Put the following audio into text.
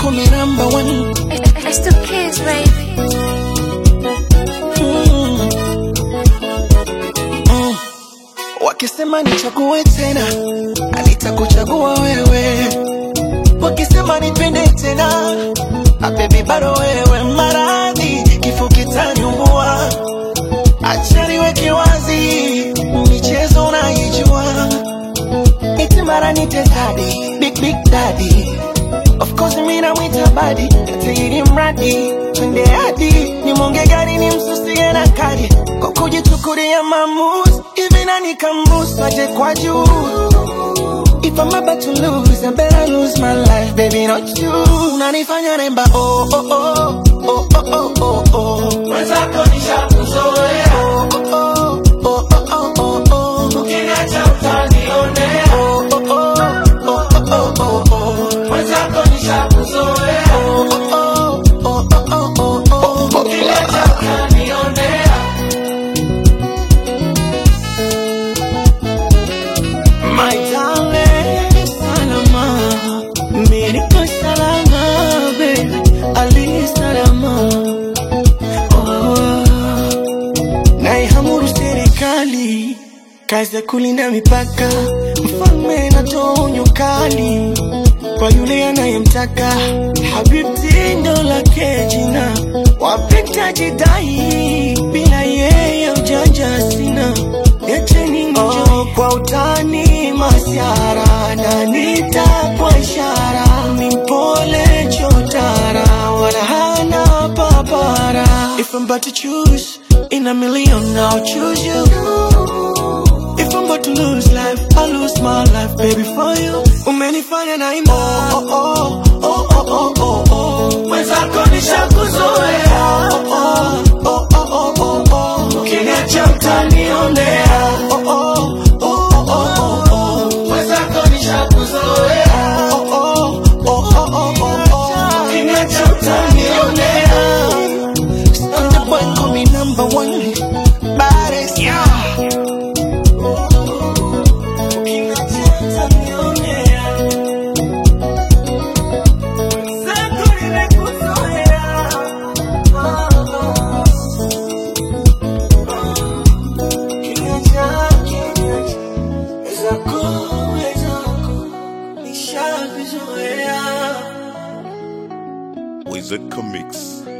call me number one. It's the kids, baby. Mm. Mm. Wakisema nichague tena, nitakuchagua wewe. Wakisema nipende tena, ah, baby bado wewe. Maradhi kifo kitaniumbua, acha niweke wazi, michezo unaijua, eti mara nite daddy, big big daddy Of course mimi namwita badi Tairi mradi Twende hadi Ni mwonge gari ni msusie na kadi Kwa kujichukulia maamuzi Hivi nani kambusu aje kwa juu If I'm about to lose I better lose my life Baby not you Unanifanya remba oh oh oh Oh oh oh oh oh Mwenzako nishakuzoea, Oh oh oh oh oh oh oh ukiniacha utanionea. Oh oh oh oh oh oh oh Mwenzako nishakuzoea, Oh oh oh oh oh oh oh ukiniacha utanionea. My darling, salama, mimi niko salama, baby, ali salama. Oh, naihamuru serikali, kazi ya kulinda mipaka, mfalme natoa onyo kali kwa yule anayemtaka. Habibti ndo lake jina, wapita jidai, bila yeye ujanja sina. Niacheni oh, kwa utani masiara na nita kwa ishara ni mpole chotara wala hana papara If I'm about to choose in a million I'll choose you If I'm about to lose life I'll lose my life baby for you Umenifanya na ima oh, oh, oh, oh, oh, oh, oh. Mwenzako nishakuzoea, Oh, oh, oh, oh, oh, oh, oh. ukiniacha utanionea. Oh, oh, oh, oh, oh, oh. Mwenzako nishakuzoea, Oh, oh, oh, oh, oh, oh, oh. ukiniacha utanionea. Soldier boy call me number one. Baddest. Ukiniacha utanionea. Mwenzako nimekuzoea. Ukiniacha, ukiniacha. Mwenzako, mwenzako, nishakuzoea. Wizard Comics.